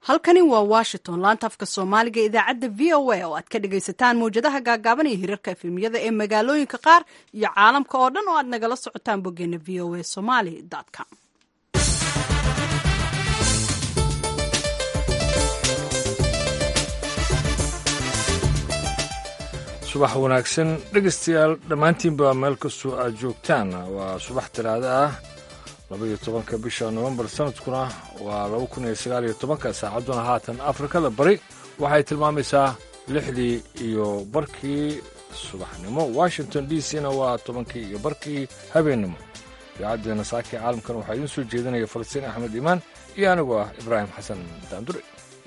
halkani waa washington laanta afka soomaaliga idaacadda v o a oo aad ka dhagaysataan mawjadaha gaagaaban iyo hirarka efemyada ee magaalooyinka qaar iyo caalamka oo dhan oo aad nagala socotaan boggeena v o a somaly com subax wanaagsan dhegaystayaal dhammaantiinba meel kastoo aad joogtaan waa subax talaado ah labaiyo tobanka bisha nofembar sanadkuna waa laba kun iyo sagaal iyo tobanka saacadduna haatan afrikada bari waxay tilmaamaysaa lixdii iyo barkii subaxnimo washington d c na waa tobankii iyo barkii habeennimo idaacaddeena saakii caalamkan waxaa idiin soo jeedinaya falastiin axmed iimaan iyo anigoo ah ibraahim xasan daandure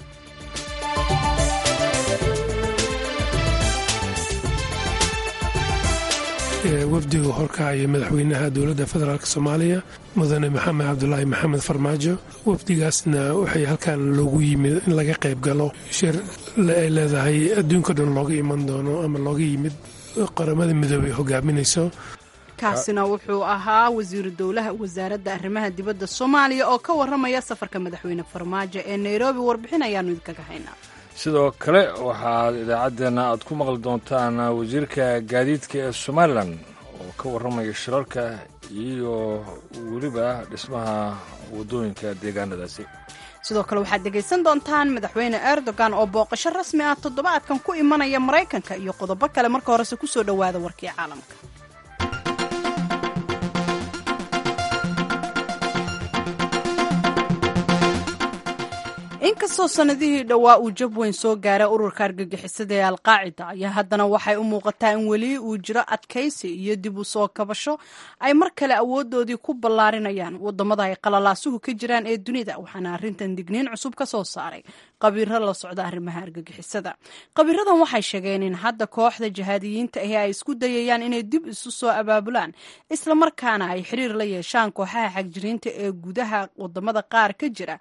wafdiga horkacaya madaxweynaha dowladda federaalk soomaaliya mudane maxamed cabdulaahi maxamed farmaajo wafdigaasna waxay halkan loogu yimid in laga qayb galo shir ay leedahay adduunka dhan looga iman doono ama looga yimid qaramada midoobey hogaaminayso kaasina wuxuu ahaa wasiiru dowlaha wasaaradda arrimaha dibadda soomaaliya oo ka warramaya safarka madaxweyne farmaajo ee nairobi warbixin ayaanu idinkaga haynaa sidoo kale waxaad idaacaddeenna aad ku maqli doontaan wasiirka gaadiidka ee somalilan oo ka warramaya shirarka iyo weliba dhismaha waddooyinka deegaanadaasi sidoo kale waxaad dhegaysan doontaan madaxweyne erdogan oo booqasho rasmi ah toddobaadkan ku imanaya maraykanka iyo qodobo kale marka horese kusoo dhowaada warkii caalamka inkastoo sannadihii dhowaa uu jab weyn soo gaaray ururka argagixisada ee alqaacida ayaa haddana waxay u muuqataa in weli uu jiro adkaysi iyo dib u soo kabasho ay mar kale awoodoodii ku ballaarinayaan waddamada ay qalalaasuhu ka jiraan ee dunida waxaana arrintan digniin cusub ka soo saaray qabiiro la socda arrimaha argagixisada qabiiradan waxay sheegeen in hadda kooxda jihaadiyiinta ahi ay isku dayayaan inay dib isu soo abaabulaan islamarkaana ay xiriir la yeeshaan kooxaha xagjiriinta ee gudaha waddamada qaar ka jira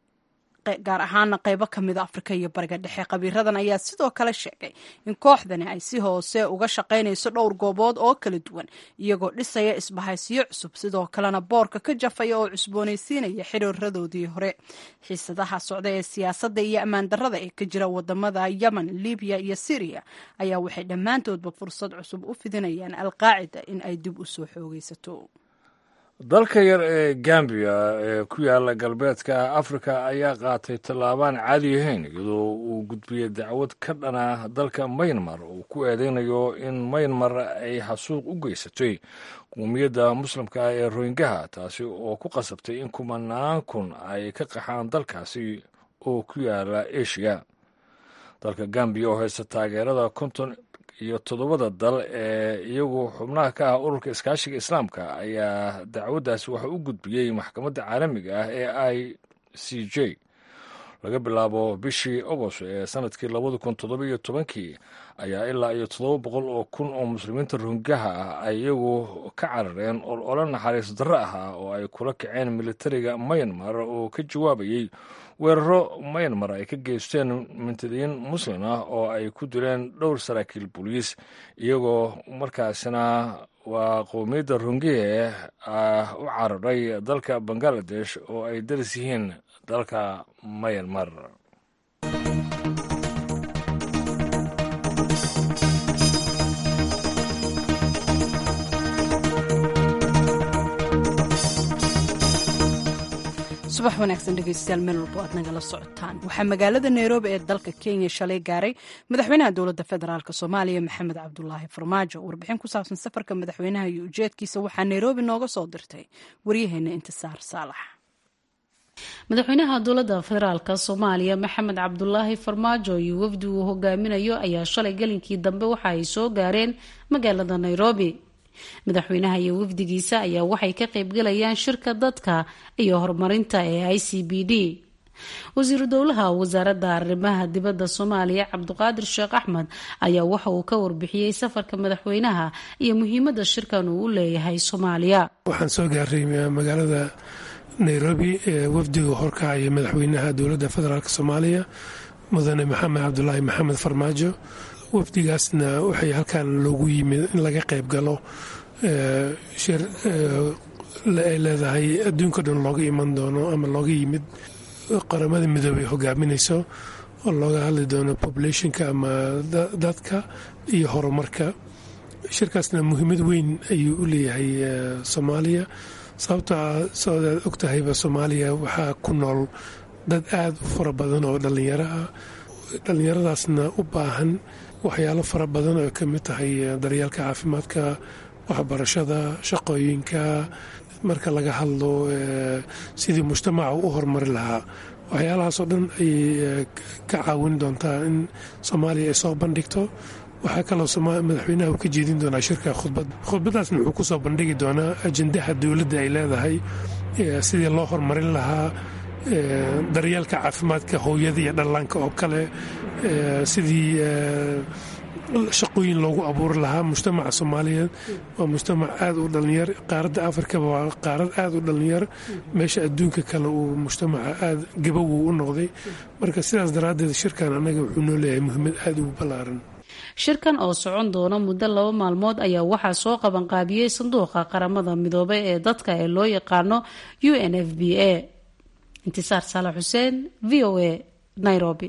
gaar ahaana qaybo ka mida afrika iyo bariga dhexe qabiiradan ayaa sidoo kale sheegay in kooxdani ay si hoose uga shaqaynayso dhowr goobood oo kala duwan iyagoo dhisaya isbahaysiyo cusub sidoo kalena boorka ka jafaya oo cusboonaysiinaya xiriiradoodii hore xiisadaha socda ee siyaasadda iyo ammaan darrada ee ka jira wadamada yemen libiya iyo syriya ayaa waxay dhammaantoodba fursad cusub u fidinayaan alqaacida in ay dib u soo xoogaysato dalka yar ee gambiya ee ku yaala galbeedka afrika ayaa qaatay tallaabaan caadi ahayn iyadoo uu gudbiyey dacwad ka dhana dalka maynmar uu ku eedeynayo in maynmar ay xasuuq u geysatay qowmiyadda muslimka ah ee royingaha taasi oo ku qasabtay in kumanaan kun ay ka qaxaan dalkaasi oo ku yaala eshiya dalka gambiya oo haysta taageerada konton iyo toddobada dal ee iyagu xubnaha ka ah ururka iskaashiga islaamka ayaa dacwaddaasi waxa u gudbiyey maxkamadda caalamiga ah ee i c j laga bilaabo bishii agost ee sanadkii labada kun toddoba iyo tobankii ayaa ilaa iyo toddoba boqol oo kun oo muslimiinta rohingaha ah ay iyagu ka carareen olole naxariis darro ahaa oo ay kula kaceen militariga mayanmar oo ka jawaabayey weeraro mayanmar ay ka geysteen mintadiyiin muslim ah oo ay ku dileen dhowr saraakiil booliis iyagoo markaasina waa qowmiyadda rungihe ah u cararay dalka bangaladesh oo ay daris yihiin dalka mayanmar subax wanaagsan dhegeystayaal meel walbo aad nagala socotaan waxaa magaalada nairobi ee dalka kenya shalay gaaray madaxweynaha dowladda federaalk soomaaliya maxamed cabdulaahi farmaajo warbixin ku saabsan safarka madaxweynaha iyo ujeedkiisa waxaa nairobi nooga soo dirtay waryaheena intisaar saalax madaxweynaha dowladda federaalk soomaaliya maxamed cabdulaahi farmaajo iyo wafdi uu hogaaminayo ayaa shalay galinkii dambe waxa ay soo gaareen magaalada nairobi madaxweynaha iyo wafdigiisa ayaa waxay ka qaybgalayaan shirka dadka iyo horumarinta ee i c b d wasiiru dowlaha wasaaradda arrimaha dibadda soomaaliya cabdiqaadir sheekh axmed ayaa waxa uu ka warbixiyey safarka madaxweynaha iyo muhiimadda shirkan uu u leeyahay soomaaliya waxaan soo gaaray magaalada nairobi ee wafdiga horkacaya madaxweynaha dowladda federaalk soomaaliya mudane maxamed cabdulaahi maxamed farmaajo wafdigaasna waxay halkan loogu yimid in laga qayb galo shir ay leedahay adduunka dhan looga iman doono ama looga yimid qaramada midoobey hogaaminayso oo looga hadli doono populationka ama dadka iyo horumarka shirkaasna muhiimad weyn ayuu u leeyahay soomaaliya sababtoo soodaad og tahayba soomaaliya waxaa ku nool dad aada u fara badan oo dhallinyaro ah dhallinyaradaasna u baahan waxyaalo fara badan oo ka mid tahay daryeelka caafimaadka waxbarashada shaqooyinka marka laga hadlo sidii mujtamaca u horumari lahaa waxyaalahaasoo dhan ayay ka caawin doontaa in soomaaliya ay soo bandhigto waxaa kaloo madaxweynaha uu ka jeedin doonaa shirka khudbad khudbadaasna wuxuu ku soo bandhigi doonaa ajendaha dowladda ay leedahay sidii loo horumarin lahaa daryeelka caafimaadka hooyada iyo dhallaanka oo kale sidii shaqooyin loogu abuuri lahaa mujtamaca soomaaliyeed waa mujtamac aada u dhallinyar qaaradda afrikaba waa qaarad aada u dhallinyar meesha adduunka kale uu mujtamaca aada gabow u noqday marka sidaas daraaddeed shirkan annaga wuxuu noo leeyahay muhiimad aada ugu ballaaran shirkan oo socon doona muddo laba maalmood ayaa waxaa soo qabanqaabiyey sanduuqa qaramada midoobay ee dadka ee loo yaqaano u n f b a intisaar saalax xuseen v o a nairobi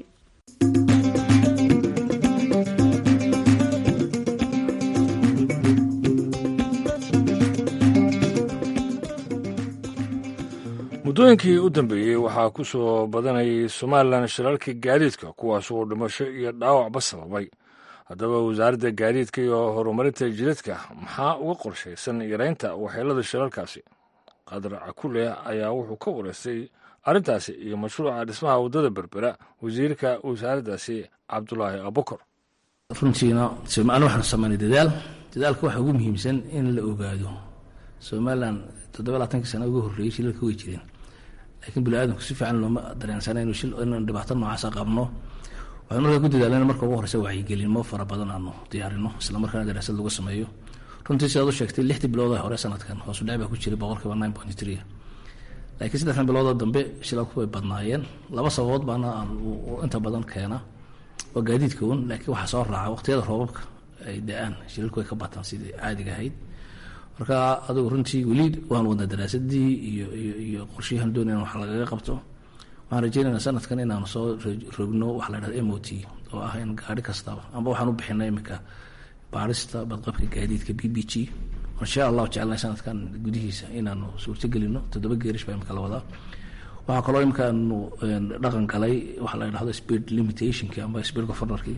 muddooyinkii u dambeeyey waxaa ku soo badanayay somalilan shirarka gaadiidka kuwaas oo dhimasho iyo dhaawacba sababay haddaba wasaaradda gaadiidka iyo horumarinta jidadka maxaa uga qorshaysan yareynta waxyeelada shirarkaasi qadar cakule ayaa wuxuu ka wareystay arrintaasi iyo mashruuca dhismaha waddada berbera wasiirka wasaaraddaasi cabdulaahi abukar runtiina somalilan waxaanu samaynay dadaal dadaalka waxaa ugu muhiimsan in la ogaado somalilan toddoba labaatankii sana ugu horreeyey shilalka way jireen laakiin bini-aadamku si fiican looma dareensana inu shil inaan dhibaato noocaasa qabno waxaan markaa ku dadaalana marka ugu horeysa wacyigelinmo fara badan aanu diyaarino islamarkaana daraasad lagu sameeyo runtii sidaad u sheegtay lixdii bilood hore sanadkan hoosu dhac baa ku jiray boqolkiiba nine point three laakiin saddexdan biloodoo dambe shilalku way badnaayeen laba sababood baana aan inta badan keena waa gaadiidka un laakiin waxaa soo raaca waqtiyada roobabka ay da-aan shilalku way ka bataan sidii caadiga ahayd marka adigu runtii weli waan wadnaa daraasadii iyo iyo iyo qorshayahan doonayna wax lagaga qabto waxaan rajeynaynaa sanadkan inaanu soo rogno waxa la dhahda m o t oo ah in gaari kastaba amba waxaan u bixinay iminka baarista badqabka gaadiidka b b g insha allahu jecelnay sanadkan gudihiisa inaanu suurtagelino toddoba geerish baa imika la wadaa waxaa kaloo imikaanu dhaqan galay waxa la dhahdo speed limitationki amba speed governorki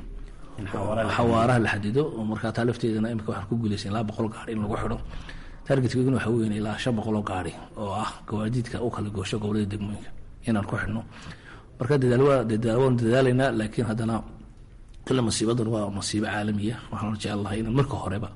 xawaaraha la xadido oo markaa taa lafteedana imika waxaan ku guulaysan ilaa boqol gaari in lagu xidho targetkeeguna waxa weyn ilaa shan boqol oo gaari oo ah gawaadiidka u kala goosho gobolada degmooyinka inaan ku xidhno marka dadaal waan dadaalaynaa laakiin haddana kila masiibadan waa masiibo caalamiya waxaan jecelahay in marka horeba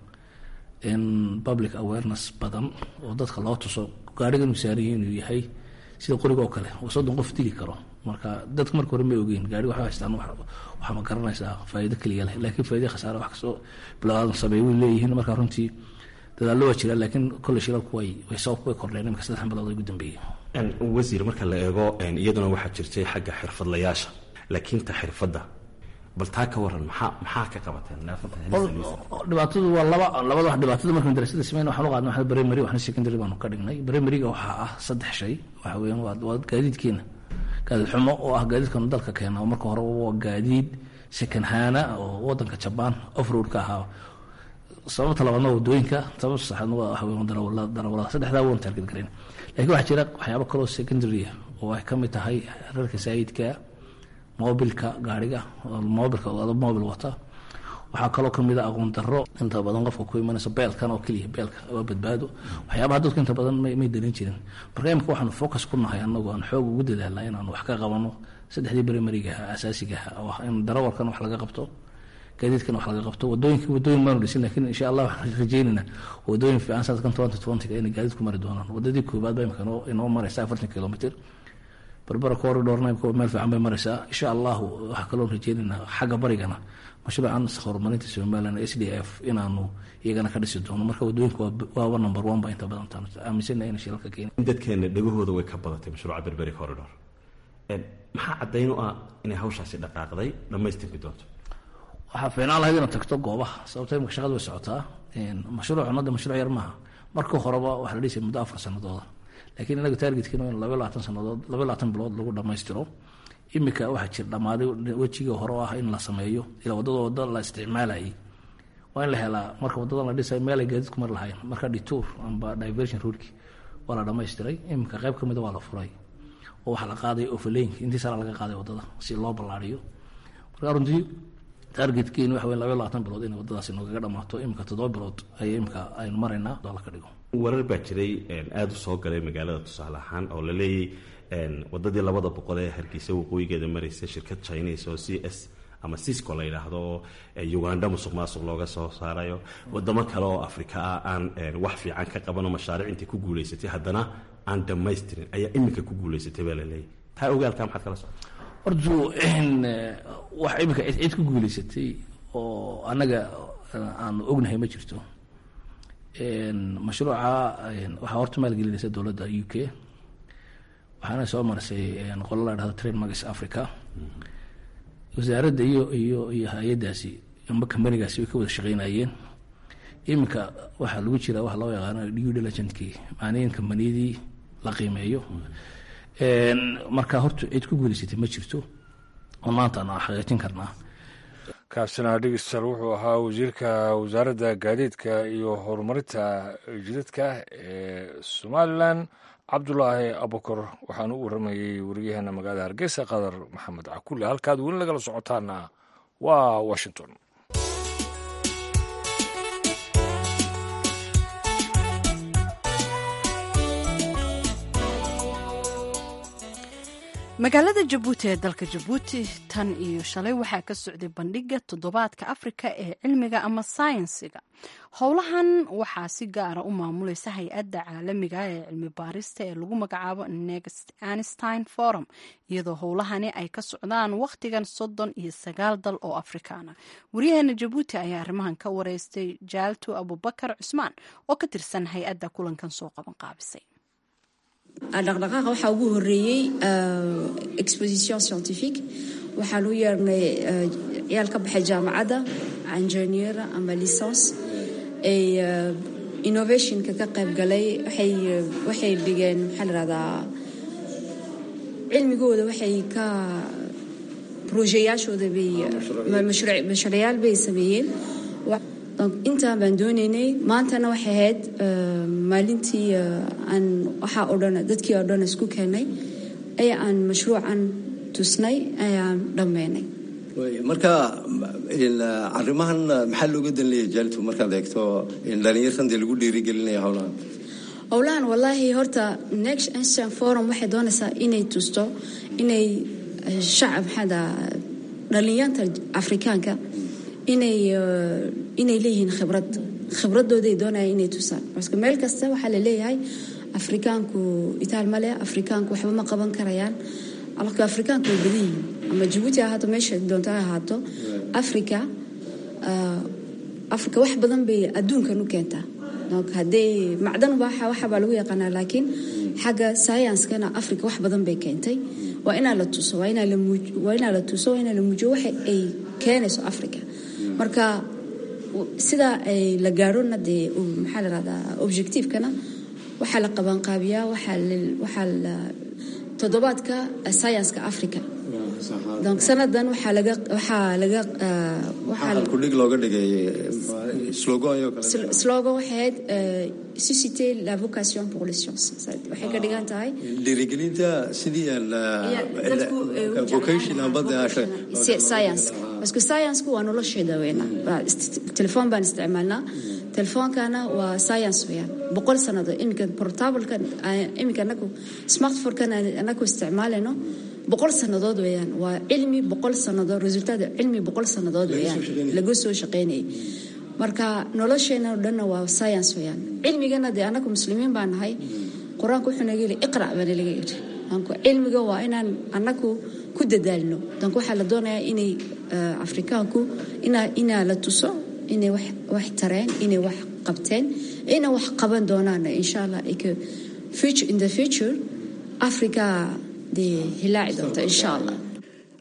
in public awareness badan oo dadka loo tuso gaariga inuu saaraya inuu yahay sida qoriga oo kale oo soddon qof dili karo marka dadka marka hore ma ogeyn gaariga waxay haystaan waxaa ma garanaysaa faa'iido keliya leh laakiin faa'iido khasaare wax kastoo bilaadan sameey way leeyihiin marka runtii dadaallo waa jira laakiin kolle shilalku way way sababku way kordheen imika saddexdan bilood ugu dambeeyey wasiir marka la eego iyaduna waxaa jirtay xagga xirfadlayaasha laakiin ta xirfadda bal taa ka waran maxaa maxaa ka qabateen dhibaatadu waa laba labada wax dhibaatada markaan darasada sameyn waxaan u qaadnay waxna primary waxna secondary baanu ka dhignay primaryga waxaa ah saddex shay waxa weeyaan waa waa gaadiidkeena gaadiid xumo oo ah gaadiidkanu dalka keena oo marka hore waa gaadiid second hana oo wadanka jabaan offroadka ahaa sababta labaadna wadooyinka sababta saxaadna waa waxa weeyaan darawalada darawalada saddexdaa waan target garayn laakiin waxaa jira waxyaabo kaloo secondary ah oo ay ka mid tahay rarka saayidka mobilka gaariga mobilka mobil wata waxaa kaloo kamid a aqoon daro inta badan qofka ku imanaysa beelkan oo keliya beelka waa badbaado waxyaabaha dadku inta badan may darin jirin marka imika waxaanu focus ku nahay anagu aan xoog ugu dadaalna inaanu wax ka qabano saddexdii primarigaha asaasigaha oo ah in darawalkan wax laga qabto gaadiidkan wax laga qabto wadooyinka wadooyin maanu dhisin lakiin insha allah waxaan rajeynayna wadooyin fiican sanadkan twenty twentyga inay gaadiidku mari doonaan wadadii koobaad baa imika inoo maraysa afartan kilomitr barbara corridorna imika meel fiican bay maraysaa insha allahu waxaa kaloo rajeynaynaa xagga barigana mashruucan horumarinta somalilan s d f inaanu iyagana ka dhisi doono marka wadooyinka waaba number one ba inta badan aaminsana ina shilalka keena dadkeena dhegahooda way ka badatay mashruuca berberi corridor maxaa caddayn u ah inay hawshaasi dhaqaaqday dhammaystirki doonto waxaa fiinaan lahayd inaad tagto goobaha sababto imika shaqada way socotaa mashruucan hadda mashruuc yar maaha marka horeba waxaa la dhisay muddo afar sanadooda laakiin inaga taargetkina in laba labaatan sanadood laba labaatan bilood lagu dhammaystiro imika waxaa jir dhammaaday wejigii hore oo ah in la sameeyo ilaa waddada wadda la isticmaalayay waa in la helaa marka wadadan la dhisay meel ay gaadiidku mar lahayn marka detour amba diversion roadki waa la dhamaystiray iminka qayb ka mida waa la furay oo waxaa la qaaday ofaleynka intii sara laga qaaday wadada si loo ballaariyo marka runtii targetkeenu waxa weyn laba labaatan bilood inay wadadaasi noogaga dhamaato iminka toddoba bilood ay iminka aynu maraynaa doola ka dhigo warar baa jiray aada u soo galay magaalada tusaale ahaan oo la leeyay wadadii labada boqol ee hargeysa waqooyigeeda maraysa shirkad chinese oo c s ama cisco la yidhaahdo uganda musuq maasuq looga soo saarayo wadamo kale oo afrika ah aan wax fiican ka qabano mashaariic intay ku guulaysatay haddana aan dhamaystirin ayaa iminka ku guulaysatay baa la leeyahy taa ogaalka maxaad kala socota hortu wax iminka cid cid ku guulaysatay oo annaga aanu ognahay ma jirto mashruuca waxaa horta maalgelinaysa dowladda u k waxaana soo marsay qolo la dhahdo train magis africa wasaaradda iyo iyo iyo hay-addaasi amba kambanigaasi way ka wada shaqeynayeen iminka waxaa lagu jira waxa loo yaqaano due diligentkii macnii in kambaniyadii la qiimeeyo marka horta cid ku guulaysatay ma jirto oo maanta aan xaqiijin karnaa kaasina dhegeystayaal wuxuu ahaa wasiirka wasaaradda gaadiidka iyo horumarinta jidadka ee somalilan cabdulaahi abukar waxaan u waramayey wariyaheena magaalada hargeysa qadar maxamed cakulle halkaad weli nagala socotaana waa washington magaalada jabuuti ee dalka jabuuti tan iyo shalay waxaa ka socday bandhiga toddobaadka afrika ee cilmiga ama sayensiga howlahan waxaa si gaara u maamulaysa hay-adda caalamiga ee cilmi baarista ee lagu magacaabo next anstein forum iyadoo howlahani ay ka socdaan wakhtigan soddon iyo sagaal dal oo afrikaana waryaheena jabuuti ayaa arrimahan ka wareystay jaalto abubakar cusmaan oo ka tirsan hay-adda kulankan soo qaban qaabisay dhaqdhaqaaqa waxaa ugu horeeyey exposition scientifique waxaan u yeernay ciyaal ka baxay jaamacadda engineer ama licence ay innovationka ka qayb galay waxay dhigeen maxaa la rahdaa cilmigooda waxay ka brojeyaashooda bay mashruucyaal bay sameeyeen intaan baan doonaynay maantana waxay ahayd maalintii aan waxaa oo dhan dadkii oo dhan isku keenay ayaa aan mashruucan tusnay ayaan dhammeynay marka arrimahan maxaa looga dan leeyahay jaaltu markaad eegto dhalinyartan dee lagu dhiirigelinaya howlahan howlahan wallaahi horta next instant forum waxay doonaysaa inay tusto inay shacab maxaada dhalinyarta afrikaanka inay inay leeyihiin khibrad khibradooday doonaya inay tusaan baske meel kasta waxaa la leeyahay afrikaanku itaal ma leh afrikaanku waxba ma qaban karayaan alka afrikaanku way badan yihiin ama jabuuti ahaato meesha doonto ha ahaato africa africa wax badan bay adduunkan u keentaa donc haddee macdan waxabaa lagu yaqaanaa laakiin xagga scienskana africa wax badan bay keentay waa inaa la tuso waa inaa la tuso waa inaa la muujiyo waxa ay keenayso africa marka sidaa ay la gaarona dee maxaa la rahdaa objectivekana waxaa la qabanqaabiyaa waxaa la toddobaadka scienska africa donc sanadan waxaa laga waxaa laga kudhig looga dhigay slogan slogan waxay ahayd susciter la vocation pour les sciences waxay ka dhigan tahay dhiirigelinta sidii vocation science parce que science-ku waa nolosheeda weyna telefoon baan isticmaalnaa telefoonkana waa science weyaan boqol sannadood iminka portableka iminka anagu smartphone-kan anagu isticmaalayno boqol sannadood weyaan waa cilmi boqol sannadood resultaad cilmi boqol sannadood weyaan laga soo shaqeynayay marka nolosheena o dhanna waa science weyaan cilmigana dee anagu muslimiin baa nahay qur-aanku wuxuu naga yidhi iqra' baa nalaga yidhi cilmiga waa inaan anagu ku dadaalno donc waxaa la doonayaa inay afrikaanku inaa la tuso inay wax tareen inay wax qabteen inay wax qaban doonaan insha allah in the future africa dee hilaaci doonta insha allah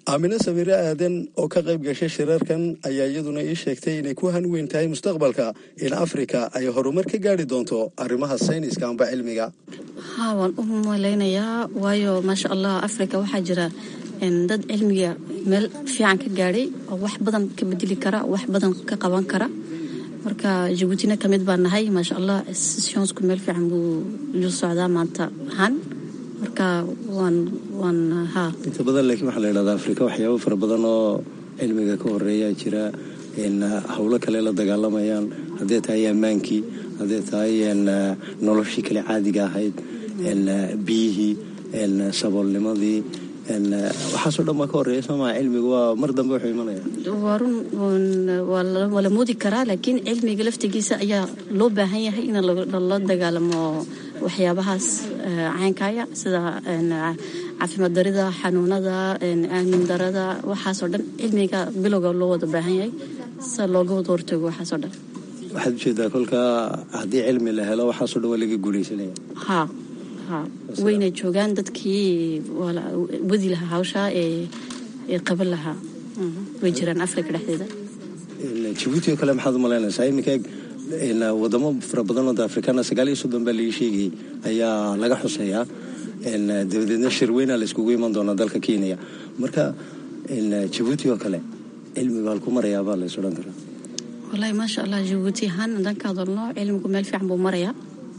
aamine samiire aadan oo ka qayb gashay shirarkan ayaa iyaduna ii sheegtay inay ku hanweyn tahay mustaqbalka in afrika ay horumar ka gaari doonto arrimaha sayniska amba cilmiga haa waan u malaynayaa waayo maasha allah afrika waxaa jira dad cilmiga meel fiican ka gaadhay oo wax badan ka bedeli kara wax badan ka qaban kara marka jabuutina ka mid baan nahay maasha allah scionsku meel fiican buu lu socdaa maanta ahaan marka waan waan haa inta badan laakiin waxaa la yidhahdaa afrika waxyaabo fara badan oo cilmiga ka horeeyaa jira howlo kale la dagaalamayaan haddee tahay ammaankii haddee tahay noloshii kale caadiga ahayd biyihii saboolnimadii waxaasoo dhan baa ka horeeya soomaa cilmigu waa mar dambe wuxuu imanaya waa run waa la moodi karaa laakiin cilmiga laftigiisa ayaa loo baahan yahay in lala dagaalamo waxyaabahaas caynkaya sida caafimaad darida xanuunada aamin darada waxaasoo dhan cilmiga bilowga loo wada baahan yahay sida looga wada hortago waxaasoo dhan waxaad ujeedaa kolkaa haddii cilmi la helo waxaasoo dhan waa laga guulaysanaya ha ha wayna joogaan dadkii wadi lahaa hawshaa ee qaban lahaa way jiraan afrika dhexdeeda jabuuti oo kale maxaad u malaynaysaa iminka wadamo fara badanoo da afrikaana sagaal iyo soddon baa laii sheegayay ayaa laga xuseeyaa dabadeedna shirweyna la iskugu iman doonaa dalka kenya marka jabuuti oo kale cilmi baa halku marayaabaa lays odhan karaa wallaahi maasha allah jabuuti ahaan haddaan ka hadalno cilmigu meel fiican buu marayaa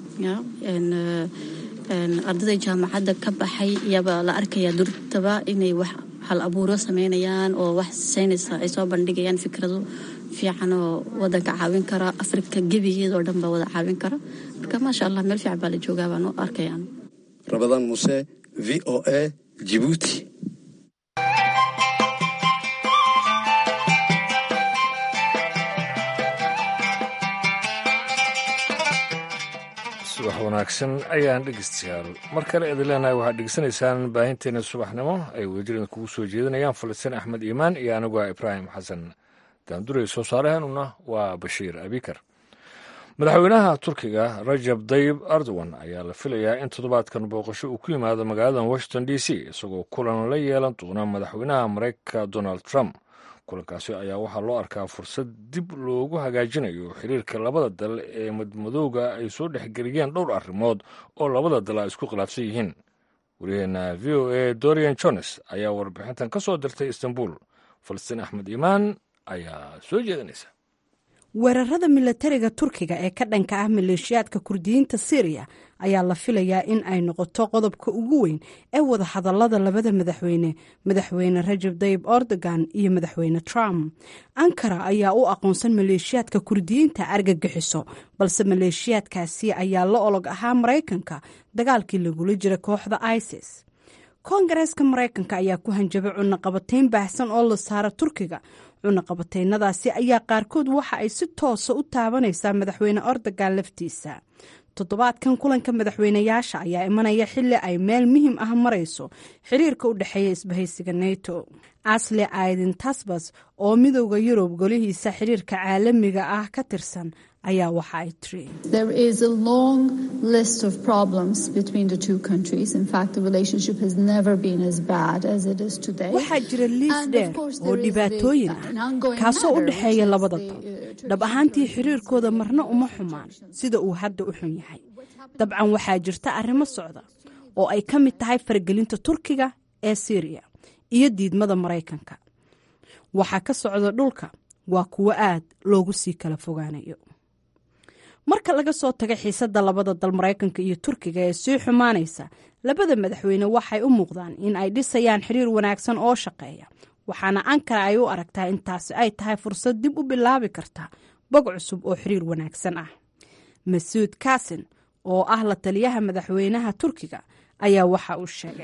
ardayda jaamacadda ka baxay iyaba la arkayaa durtaba inay wax hal abuuro sameynayaan oo wax saynaysa ay soo bandhigayaan fikrado fiican oo wadanka caawin kara afrika gebigeedoo dhan baa wada caawin kara marka maasha allah meel fiican baa la joogaa baan u arkayaan rabadaan muse v o a jibuuti subax wanaagsan ayaan dhegeystayaal mar kale idin leenahay waxaad dhegeysanaysaan baahinteena subaxnimo ay wadajiran kugu soo jeedinayaan falastiin axmed iimaan iyo anigu ah ibraahim xasan daanduray soo saaraheenuna waa bashiir abikar madaxweynaha turkiga rajab dayib erdogan ayaa la filayaa in toddobaadkan booqasho uu ku yimaado magaalada washington d c isagoo kulan la yeelan doona madaxweynaha mareykanka donald trump kulankaasi ayaa waxaa loo arkaa fursad dib loogu hagaajinayo xiriirka labada dal ee madmadowga ay soo dhexgeliyeen dhowr arrimood oo labada dal ay isku khilaafsan yihiin wariyaheena v o a dorian jones ayaa warbixintan ka soo dirtay istanbul falastiin axmed iimaan ayaa soo jeedinaysa weerarada milatariga turkiga ee ka dhanka ah maleeshiyaadka kurdiyiinta syriya ayaa la filayaa in ay noqoto qodobka ugu weyn ee wada hadalada labada madaxweyne madaxweyne rajab dayib erdogan iyo madaxweyne trump ankara ayaa u aqoonsan maleeshiyaadka kurdiyiinta argagixiso balse maleeshiyaadkaasi ayaa la olog ahaa maraykanka dagaalkii lagula jira kooxda isis koongareeska maraykanka ayaa ku hanjabay cunaqabatayn baahsan oo la saara turkiga cunaqabataynadaasi ayaa qaarkood waxa ay si toosa u taabanaysaa madaxweyne erdogan laftiisa toddobaadkan kulanka madaxweyneyaasha ayaa imanaya xili ay meel muhiim ah marayso xiriirka u dhexeeya isbahaysiga neto asle aidin tasbas oo midowda yurub golihiisa xiriirka caalamiga ah ka tirsan ayaa waxa ay tiri waxaa jira liis dheer oo dhibaatooyin ah kaasoo u dhexeeya labada dal dhab ahaantii xiriirkooda marna uma xumaan sida uu hadda u xun yahay dabcan waxaa jirta arrimo socda oo ay ka mid tahay faragelinta turkiga ee syriya iyo diidmada maraykanka waxaa ka socda dhulka waa kuwo aad loogu sii kala fogaanayo marka laga soo taga xiisadda labada dal maraykanka iyo turkiga ee sii xumaanaysa labada madaxweyne waxay u muuqdaan in ay dhisayaan xiriir wanaagsan oo shaqeeya waxaana ankara ay u aragtaa intaasi ay tahay fursad dib u bilaabi karta bog cusub oo xiriir wanaagsan ah masuud kasin oo ah la taliyaha madaxweynaha turkiga ayaa waxa uu sheegay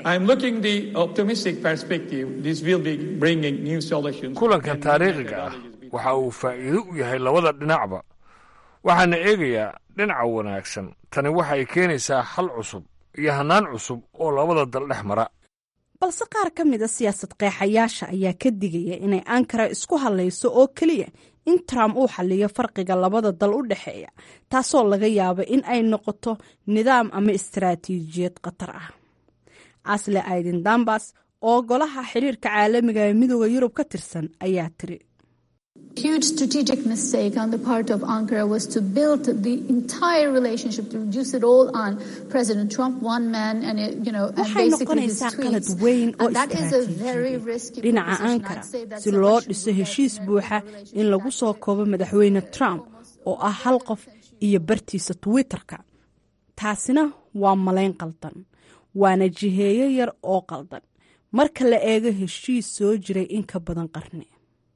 kulankan taariikhiga ah waxa uu faa'iido u yahay labada dhinacba waxaana eegayaa dhinaca wanaagsan tani waxay keenaysaa xal cusub iyo hannaan cusub oo labada dal dhex mara balse qaar ka mida siyaasad qeexayaasha ayaa ka digaya inay ankara isku hadlayso oo keliya in trump uu xaliyo farqiga labada dal u dhexeeya taasoo laga yaabo in ay noqoto nidaam ama istaraatiijiyad khatar ah asle aidin dambas oo golaha xiriirka caalamiga ee midooda yurub ka tirsan ayaa tiri huge strategic mistake on the part of Ankara was to build the entire relationship to reduce it all on President Trump, one man, and it, you know, and waxay basically his noqonaysaa qalad tweets. weyn oo And that is a very risky dhinaca proposition. ankara I'd say that's si a loo much dhiso more heshiis detrimental buuxa relationship in lagu soo koobo madaxweyne trump oo ah hal qof iyo bartiisa twitterka taasina waa malayn qaldan waana jiheeyo yar oo qaldan marka la eego heshiis soo jiray in ka badan qarni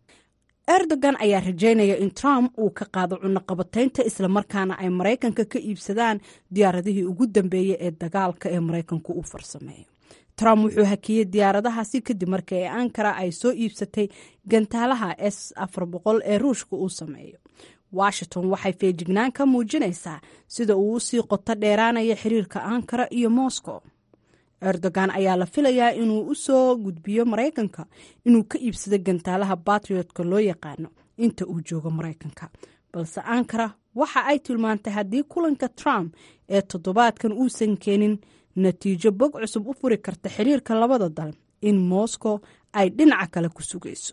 erdogan ayaa rajaynaya in trump uu ka qaado cunaqabataynta islamarkaana ay maraykanka ka iibsadaan diyaaradihii ugu dambeeyey ee dagaalka ee maraykanku uu farsameeyo trump wuxuu hakiyey diyaaradahaasi kadib markii ankara ay soo iibsatay gantaalaha s afar boqol ee ruushka uu sameeyo washington waxay feejignaan ka muujinaysaa sida uu usii qoto dheeraanaya xiriirka ankara iyo moscow erdogan ayaa la filayaa inuu u soo gudbiyo maraykanka inuu ka iibsado gantaalaha batriotka loo yaqaano inta uu joogo maraykanka balse ankara waxa ay tilmaantay haddii kulanka trump ee toddobaadkan uusan keenin natiijo bog cusub u furi karta xiriirka labada dal in moscow ay dhinaca kale ku sugayso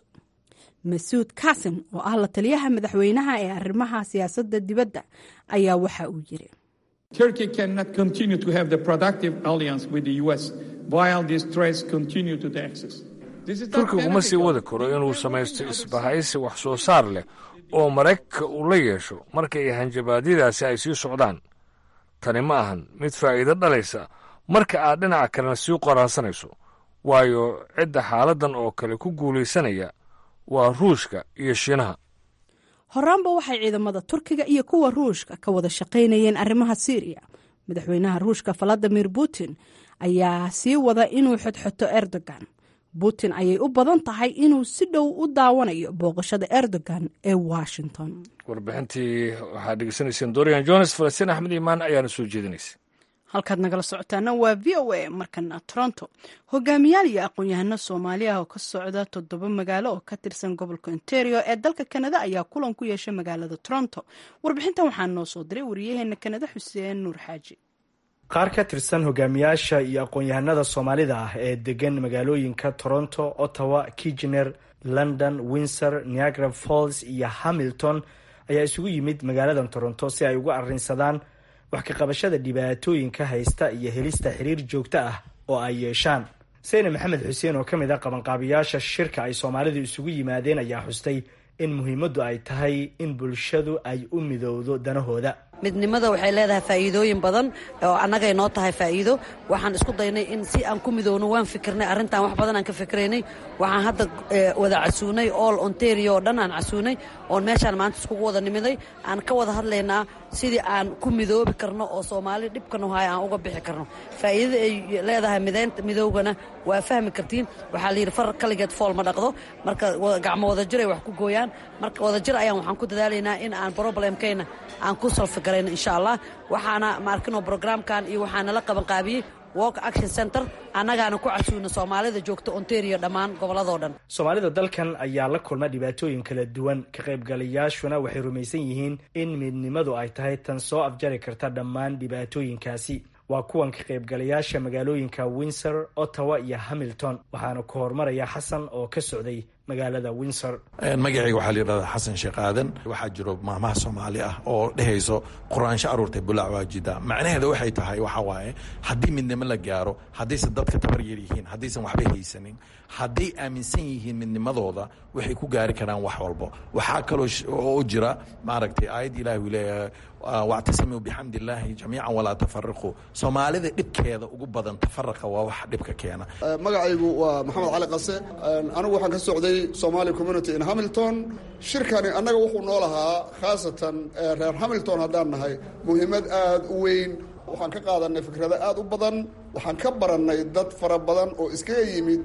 masuud kasin oo ah la taliyaha madaxweynaha ee arrimaha siyaasadda dibadda ayaa waxa uu yiri Turkey cannot continue to have the productive alliance with the U.S. while these threats continue to the axis. This is not turkigu ma sii beneficial. wadi karo inuu samaysto isbahaysi wax soo saar leh oo maraykanka uu la yeesho marka ay hanjabaadyadaasi ay sii socdaan tani ma ahan mid faa'iido dhalaysa marka aad dhinaca kalena sii qoraansanayso waayo cidda xaaladdan oo kale ku guulaysanaya waa ruushka iyo shiinaha horaanba waxay ciidamada turkiga iyo kuwa ruushka ka wada shaqaynayeen arrimaha syriya madaxweynaha ruushka valadimir putin ayaa sii wada inuu xodxoto erdogan putin ayay u badan tahay inuu si dhow u daawanayo booqashada erdogan ee washington warbixintii waxaad dhegeysanayseen dorian jones falastiin axmed iimaan ayaana soo jeedinaysa halkaad nagala socotaana waa v o a markana toronto hogaamiyaal iyo aqoon-yahano soomaali ah oo ka socda toddoba magaalo oo ka tirsan gobolka ontario ee dalka kanada ayaa kulan ku yeeshay magaalada toronto warbixintan waxaa noo soo diray wariyaheena kanada xuseen nuur xaaji qaar ka tirsan hogaamiyaasha iyo aqoon-yahanada soomaalida ah ee degan magaalooyinka toronto ottawa kigener london windsor niagara falls iyo hamilton ayaa isugu yimid magaaladan toronto si ay uga arrinsadaan wax ka qabashada dhibaatooyinka haysta iyo helista xiriir joogto ah oo ay yeeshaan seyne maxamed xuseen oo ka mid ah qabanqaabiyaasha shirka ay soomaalidu isugu yimaadeen ayaa xustay in muhiimaddu ay tahay in bulshadu ay u midowdo danahooda midnimada waxay leedahay faa'iidooyin badan oo annagay noo tahay faa'iido waxaan isku daynay in si aan ku midowno waan fikirnay arrintan wax badan aan ka fikiraynay waxaan hadda wada casuunay all ontario oo dhan aan casuunay oon meeshaan maanta iskugu wada nimiday aan ka wada hadlaynaa sidii aan ku midoobi karno oo soomaali dhibkanu haya aan uga bixi karno faa'iidada ay leedahay mideynta midoogana waa fahmi kartiin waxaa la yidhi far kaligeed fool ma dhaqdo marka gacmo wadajir ay wax ku gooyaan marka wadajir ayaan waxaan ku dadaalaynaa in aan problemkayna aan ku salfi garayno insha allah waxaana maarkino brograamkan iyo waxaana la qabanqaabiyey walk action center annagaana ku casuuna soomaalida joogta ontario dhammaan gobolladoo dhan soomaalida dalkan ayaa la kulma dhibaatooyin kala duwan ka qaybgalayaashuna waxay rumaysan yihiin in midnimadu ay tahay tan soo afjari karta dhammaan dhibaatooyinkaasi waa kuwan ka qaybgalayaasha magaalooyinka windsor ottawa iyo hamilton waxaana ku horumaraya xasan oo ka socday magaalada windsor magacayga waxaa la yidhahdaa xasan sheekh aadan waxaa jiro maamaha soomaali ah oo dhehayso qur-aansho aruurtay bulac waajida macnaheeda waxay tahay waxaa waaye haddii midnimo la gaaro haddaysan dadka tabar yar yihiin haddaysan waxba haysanin hadday aaminsan yihiin midnimadooda waxay ku gaari karaan wax walbo waxaa kaloo oo jira maaragtay aayad ilahi uu leeyahay wactasimuu bixamdi illaahi jamiican walaa tafariquu soomaalida dhibkeeda ugu badan tafaraqa waa wax dhibka keena magacaygu waa maxamed cali qase anigu waxaan ka socday somali community in hamilton shirkani annaga wuxuu noo lahaa khaasatan reer hamilton haddaan nahay muhiimad aada u weyn waxaan ka qaadanay fikrado aada u badan waxaan ka barannay dad fara badan oo iskaga yimid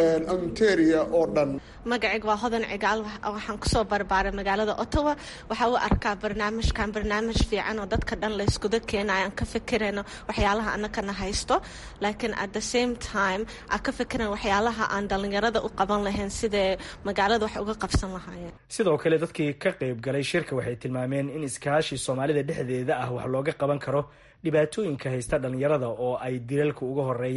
ontaria oo dhan magacayga waa hodan cigaal waxaan kusoo barbaaray magaalada ottawa waxaa u arkaa barnaamijkan barnaamij fiican oo dadka dhan layskuda keenayo aan ka fikirayno waxyaalaha annakana haysto laakiin at the same time aan ka fikirayn waxyaalaha aan dhallinyarada u qaban lahayn sidee magaalada wax uga qabsan lahaayeen sidoo kale dadkii ka qayb galay shirka waxay tilmaameen in iskaashi soomaalida dhexdeeda ah wax looga qaban karo dhibaatooyinka haysta dhallinyarada oo ay dilalka uga horeeyaan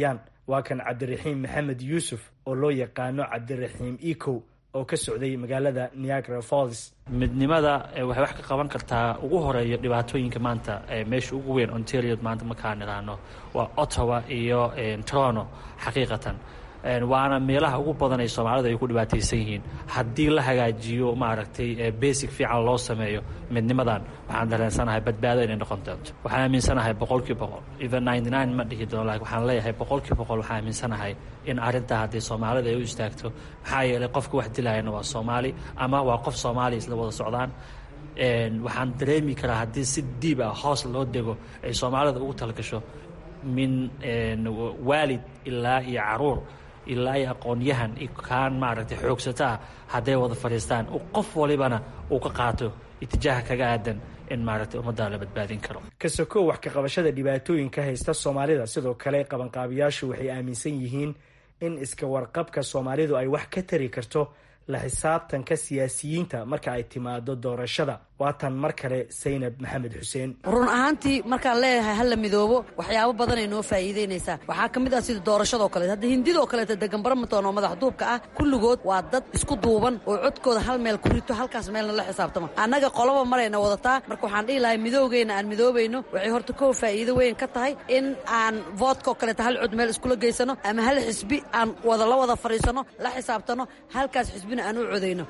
waa kan cabdiraxiim maxamed yuusuf oo loo yaqaano cabdiraxiim ecow oo ka socday magaalada niagara falls midnimada waxay wax ka qaban kartaa ugu horeeyo dhibaatooyinka maanta meesha ugu weyn ontario maanta markaan idhaahno waa ottawa iyo toronto xaqiiqatan waana meelaha ugu badan ay soomaalidu ay ku dhibaataysan yihiin haddii la hagaajiyo maaragtay basic fiican loo sameeyo midnimadan waxaan dareensanahay badbaado inay noqon doonto waxaan aaminsanahay boqolkii boqol even ninety nine ma dhihi doono lakin waxaan leeyahay boqolkii boqol waxaan aaminsanahay in arrintaa haddii soomaalida ay u istaagto maxaa yeelay qofka wax dilayana waa soomaali ama waa qof soomaaliya isla wada socdaan waxaan dareemi karaa haddii si diib ah hoos loo dego ay soomaalida ugu talgasho min waalid ilaa iyo caruur ilaa iyo aqoon-yahan kaan maaragtay xoogsata ah hadday wada fadhiistaan qof walibana uu ka qaato itijaaha kaga aadan in maaragtay ummadda la badbaadin karo kasokow wax ka qabashada dhibaatooyinka haysta soomaalida sidoo kale qabanqaabiyaashu waxay aaminsan yihiin in iska warqabka soomaalidu ay wax ka tari karto la xisaabtanka siyaasiyiinta marka ay timaado doorashada waatan mar kale saynab maxamed xuseen run ahaantii markaan leeyahay hala midoobo waxyaabo badanay noo faa'iideynaysaa waxaa ka mid ah sida doorashadoo kaleet hadda hindidoo kaleeta degan baramaton oo madax duubka ah kulligood waa dad isku duuban oo codkooda hal meel ku rito halkaas meelna la xisaabtama annaga qoloba marayna wadataa marka waxaan dhihi lahay midoogeyna aan midoobayno waxay horta kow faa'iido weyn ka tahay in aan voodkao kaleeta hal cod meel iskula geysano ama hal xisbi aan wada la wada fadhiisano la xisaabtano halkaas xisbina aan u codayno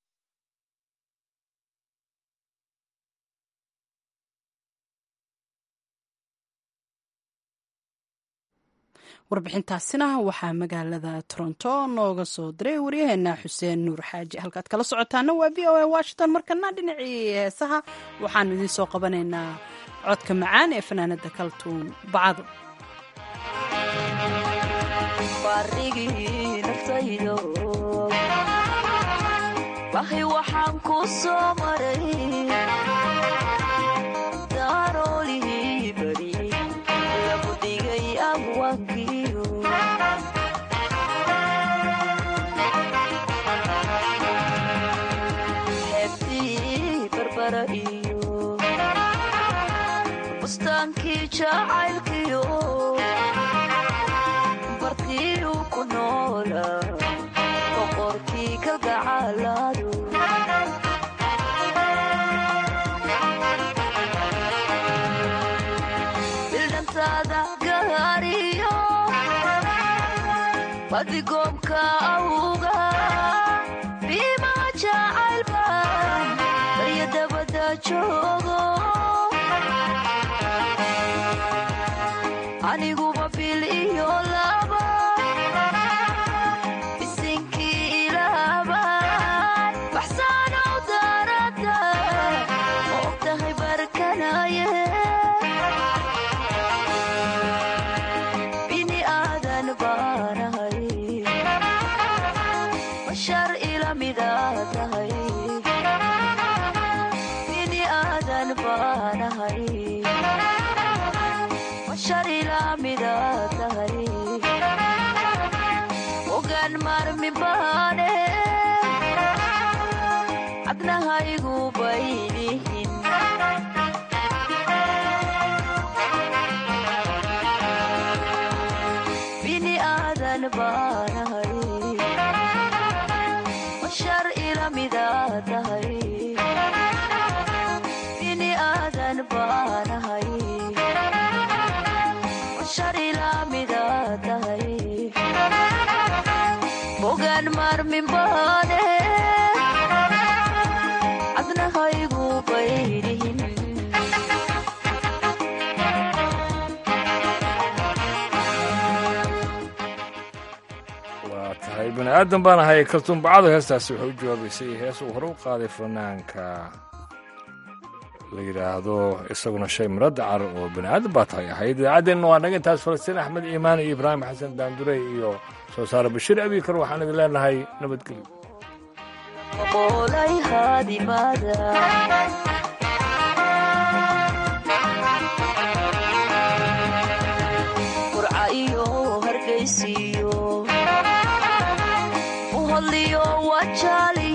warbixintaasina waxaa magaalada toronto nooga soo diray waryaheena xuseen nuur xaaji halkaad kala socotaana waa v o a washington markana dhinacii heesaha waxaanu idiin soo qabanaynaa codka macaan ee fanaanada kaltuun bacado bustaankii jacaylkiyo bartiiu ku noola boqorkii ka gacalaadu bildhantaada gaariyo badigoomka awga biima jacaylba barya dabada joogo aniguba bil iyo laba bisinkii ilaaban baxsaanow daarada ma og tahay barkanaye bini aadan baanahay bashar ila mida tahay bini aadan baanahay ogaan maarmi baane cadnahaygu baylihin bini aadan baanahay bashar ila mida tahay bini aadan baanahay bogaan maarmin baane cadnahaygu baylihin waa tahay bani aadan baan ahay kaltuun bacado heestaasi waxay u jawaabaysay hees uu hore u qaaday fanaanka la yidhaahdo isaguna shay miro dacar oo bani aadan baa tahay ahayd idaacadeenna waa naga intaas falastiin axmed iimaan iyo ibraahim xasan daandurey iyo soo saare bashiir abikar waxaan idin leenahay nabadgelyo qolay haadimada qurca iyo hargaysiyo uhodliyo wajaali